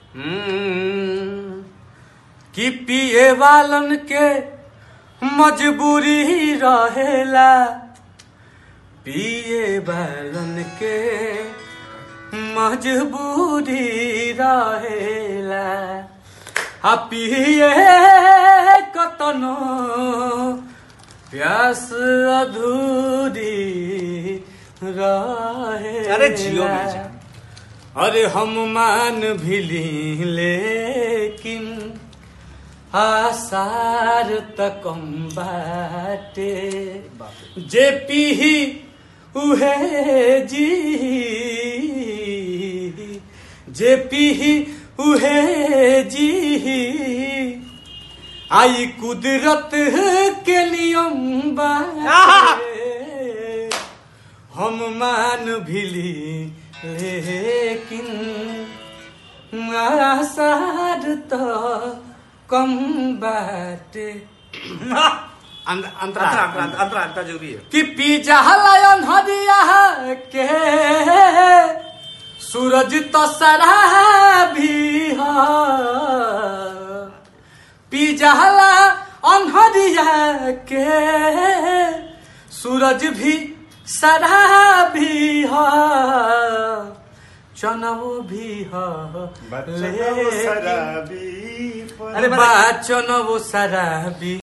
हम्म, कि पिए वालन के मजबूरी रहेला पिए वालन के मजबूरी रहेला आ पिए कतनो प्यास अधूरी रहे अरे जियो बेजा। अरे हम मान भी लेकिन आसार तकम बाटे जे पीही उहे जी जे पीही उहे जी आई कुदरत के नियम बाटे हम मान भिली लेकिन आसार तो कम बाटे अंत- अंतरा अंतरा अंतरा अंतरा अंतरा जरूरी है कि पिज्जा लायन हरिया के सूरज तो सरा भी हो पिज्जा ला अनहरिया के सूरज भी सरा भी हो चनवो भी हो ले अरे अरे बा चनवो सरा भी